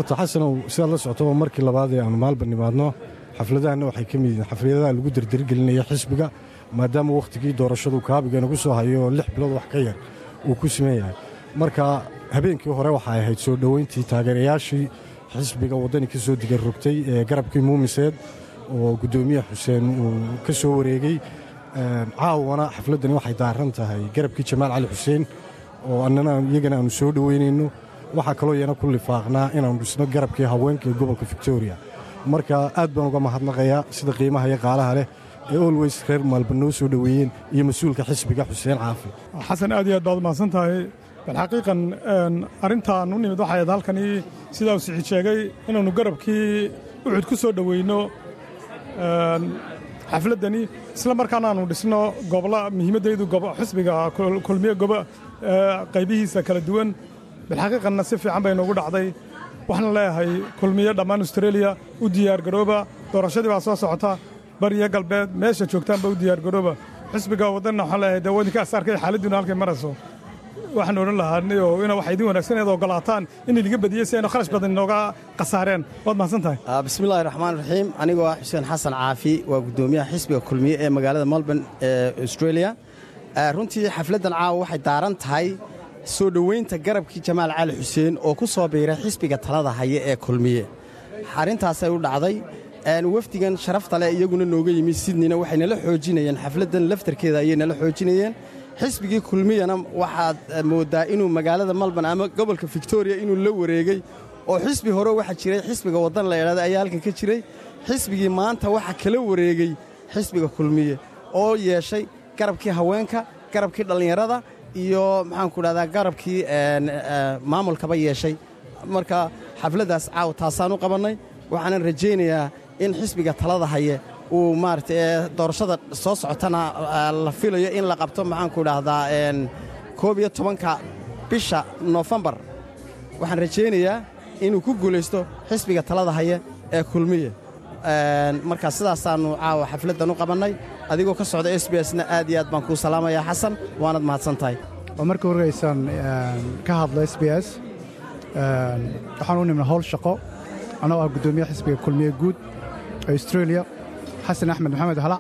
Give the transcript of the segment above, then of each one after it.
horta xasanow sidaad la socotaba markii labaad ee aanu maalba nimaadno xafladahanna waxay ka mid yihiin xafladaha lagu derdergelinaya xisbiga maadaama wakhtigii doorashadu kaabiga nagu soo hayo oo lix bilood wax ka yar uu ku siman yahay marka habeenkii hore waxay ahayd soo dhoweyntii taageerayaashii xisbiga waddani ka soo digan rogtay ee garabkii muumiseed oo guddoomiyaha xuseen uu ka soo wareegey caawana xafladdani waxay daaran tahay garabkii jamaal cali xuseen oo annana iyagana aanu soo dhoweynayno waxaa kaloo iyana ku lifaaqnaa inaannu dhisno garabkii haweenka ee gobolka victoriya marka aad baan uga mahadnaqayaa sida qiimaha iyo qaalaha leh ee olweys reer maalba noo soo dhoweeyeen iyo mas-uulka xisbiga xuseen caafi xasan aad iyo aad baad mahadsan tahay bal xaqiiqan arrintaan u nimid waxay ahayd halkanii sidaa uu siciid sheegay inaannu garabkii uxud ku soo dhoweyno xafladdani isla markaana aanu dhisno gobolla muhiimaddaydu xisbiga kulmiye gobo qaybihiisa kala duwan bilxaqiiqanna si fiican bay noogu dhacday waxaan leeyahay kulmiye dhammaan austreeliya u diyaargarooba doorashadii baa soo socota bariyo galbeed meesha joogtaanba u diyaargarooba xisbiga waddanna waxaan leeyahay dee wadinka asaarkay xaaladdiinu halkay marayso waxaan odhan lahaa ina waxa idin wanaagsan inaad ogolaataan in iliga badiyey si aynu kharash badan inooga khasaareen waad mahadsan tahay bismillahi raxmaan raxiim anigoo ah xuseen xasan caafi waa guddoomiyaha xisbiga kulmiye ee magaalada melbourne ee australia runtii xafladdan caawa waxay daaran tahay soo dhoweynta garabkii jamaal cali xuseen oo ku soo biiray xisbiga talada haya ee kulmiye arrintaasay u dhacday wafdigan sharafta leh iyaguna nooga yimi sidnina waxay nala xoojinayeen xafladdan laftarkeeda ayay nala xoojinayeen xisbigii kulmiyana waxaad mooddaa inuu magaalada malban ama gobolka victoriya inuu la wareegey oo xisbi hore waxaa jiray xisbiga waddan la idhahda ayaa halkan ka jiray xisbigii maanta waxaa kala wareegey xisbiga kulmiye oo yeeshay garabkii haweenka garabkii dhallinyarada iyo maxaanku dhahdaa garabkii maamulkaba yeeshay marka xafladdaas caaw taasaan u qabannay waxaanan rajaynayaa in xisbiga talada haye uu maarata doorashada soo socotana la filayo in la qabto maxaanku dhahdaa koob iyo tobanka bisha noofembar waxaan rajaynayaa inuu ku guulaysto xisbiga talada haya ee kulmiye marka sidaasaannu caawa xafladdan u qabannay adigoo ka socda s b sna aad iyo aad baan kuu salaamayaa xasan waanad mahadsan tahay waa markii horgaysaan ka hadla s b s waxaan u nimna howl shaqo annagoo ah guddoomiyaha xisbiga kulmiye guud ee australia xasan axmed maxamed halac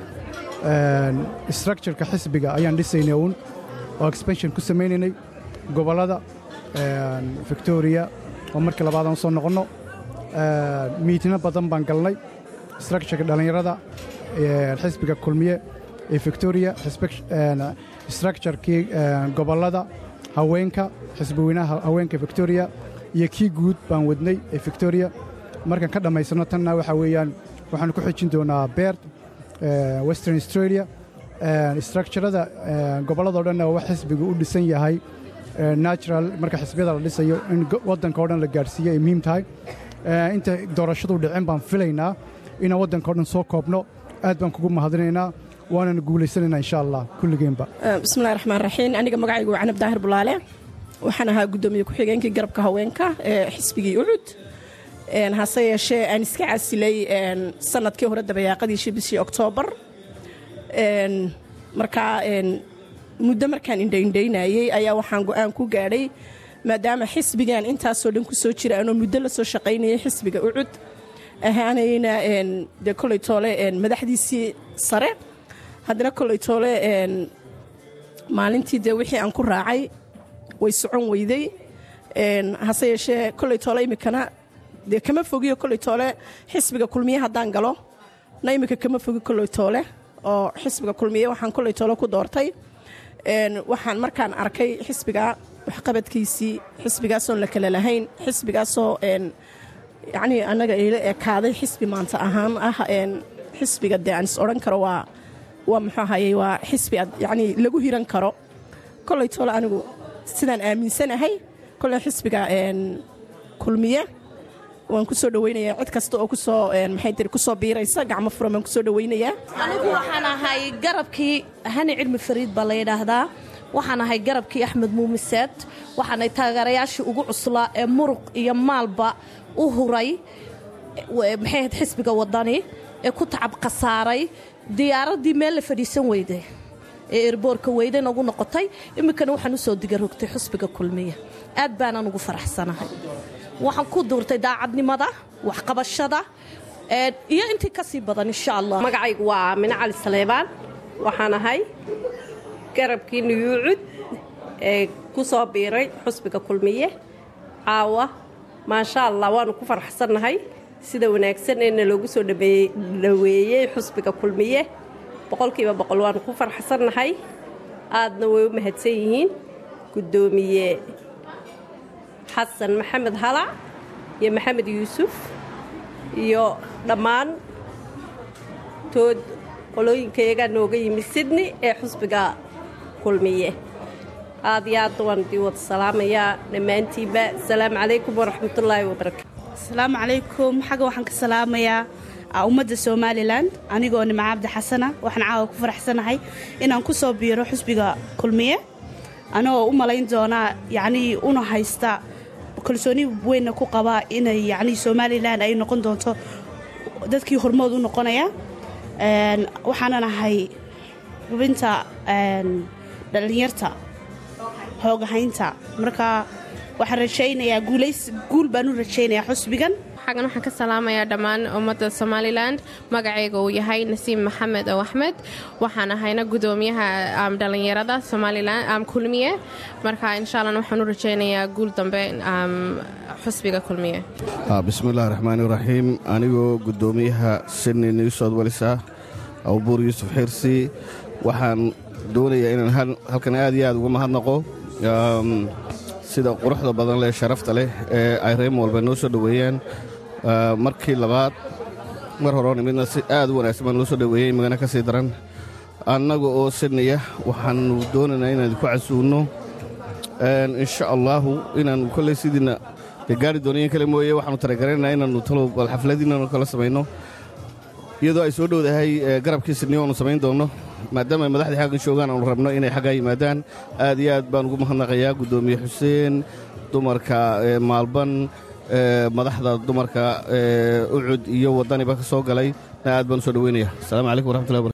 structureka xisbiga ayaan dhisaynay uun oo expansion ku samaynaynay gobollada victoriya oo markii labaadaan soo noqonno miitino badan baan galnay structureka dhallinyarada xisbiga kulmiye ee victoriya structurekii gobollada haweenka xisbiweynaha haweenka victoriya iyo kii guud baan wadnay ee victoriya markaan ka dhammaysanno tanna waxaa weeyaan waxaanu ku xejin doonaa beert western australia structurada gobolladao dhanna wax xisbigu u dhisan yahay natural marka xisbiyada la dhisayo in waddanka o dhan la gaadhsiiyo ay muhiim tahay inta doorashadu dhicin baan filaynaa inaan waddanka o dhan soo koobno aad baan kugu mahadinaynaa waananu guulaysanaynaa insha allah kulligeenba bismillahi raxmaan raxiim aniga magacaygu waa canab daahir bulaale waxaan ahaa guddoomiye ku-xigeenkii garabka haweenka ee xisbigii ucud hase yeeshee aan iska casilay sanadkii hore dabayaaqadiishii bishii oktoobar markaa muddo markaan indhaindhaynayey ayaa waxaan go-aan ku gaadhay maadaama xisbigan intaasoo dhan ku soo jira anoo muddo la soo shaqaynayay xisbiga ucud ahaanayna dee koley toole madaxdiisii sare haddana koley toole maalintii dee wixii aan ku raacay way socon weyday hase yeeshee koley toole iminkana dee kama fogiyo koley toole xisbiga kulmiye haddaan galo na iminka kama fogi koley toole oo xisbiga kulmiye waxaan koley toole ku doortay waxaan markaan arkay xisbiga waxqabadkiisii xisbigaasoon la kala lahayn xisbigaasoo yacnii annaga ila ekaaday xisbi maanta ahaan ah xisbiga dee aan is odhan karo waa waa muxuu ahayey waa xisbi ad yacnii lagu hiran karo koley toole anigu sidaan aaminsanahay koley xisbiga kulmiye waan ku soo dhawaynayaa cid kasta oo kusoo maxay tiri kusoo biiraysa gacmo furan baan kusoo dhawaynayaa anigu waxaan ahay garabkii hani cilmi fariid baa la yidhaahdaa waxaan ahay garabkii axmed muumiseed waxaanay taageerayaashii ugu cuslaa ee muruq iyo maalba u huray maxay ahayd xisbiga wadani ee ku tacab khasaaray diyaaraddii meel la fadhiisan weyday ee erboorka weydan ugu noqotay iminkana waxaan u soo digarogtay xusbiga kulmiya aad baanaan ugu faraxsanahay waxaan ku duurtay daacadnimada waxqabashada iyo intii ka sii badan insha allah magacaygu waa aamine cali saleebaan waxaan ahay garabkii nuyuucud ee ku soo biiray xusbiga kulmiye caawa maasha allah waanu ku faraxsannahay sida wanaagsan ee naloogu soo dhaweeyey xusbiga kulmiye boqolkiiba boqol waanu ku faraxsannahay aadna way u mahadsan yihiin guddoomiye xasan maxamed halac iyo maxamed yuusuf iyo dhammaan tood qolooyinkayagaa nooga yimid sydney ee xusbiga kulmiye aad iyo aadna waan idii wada salaamayaa dhammaantiinba asalaamu calaykum waraxmatullaahi wabarakaatu asalaamu calaykum xagga waxaan ka salaamayaa ummadda somalilan anigoo nima cabdi xasana waxaan caawa ku faraxsanahay inaan ku soo biiro xusbiga kulmiye anagoo u malayn doonaa yacnii una haysta kalsooni weynna ku qabaa inay yacnii somalilan ay noqon doonto dadkii hormood u noqonaya waxaanan ahay hubinta dhallinyarta hoogahaynta marka waxaan rajaynayaa guul baan u rajaynayaa xusbigan xaggan waxaan ka salaamayaa dhammaan ummadda somalilan magacayga uu yahay nasiim maxamed ow axmed waxaan ahayna gudoomiyaha dhallinyarada somalilan kulmiye marka insha allah waxaan u rajaynayaa guul dambe xusbiga kulmiye bismillahi raxmaani raxiim anigoo gudoomiyaha sydney new south welisa abubuur yuusuf xirsi waxaan doonayaa inaan halkan aad iyo aad uga mahadnaqo sida quruxda badan leh sharafta leh ee ay reem walba noo soo dhoweeyeen markii labaad mar horeo nimidna si aad u wanaagsan baa noo soo dhoweeyey magana ka sii daran annaga oo sidnaya waxaannu doonaynaa inaan idinku casuulno insha allaahu inaannu kolley sidiinna dee gaari dooniyan kale mooye waxaannu talagaranaynaa inaannu talow bal xafladiinanu kala samayno iyadoo ay soo dhowdahay garabkii sidniyo aanu samayn doonno maadaama ay madaxdii xaggan joogaan aanu rabno inay xaggaa yimaadaan aad iyo aad baan ugu mahadnaqayaa guddoomiye xuseen dumarka maalban madaxda dumarka ucud iyo waddaniba ka soo galay aad baan u soo dhoweynaya asalaamu calaykum waraxmatullahi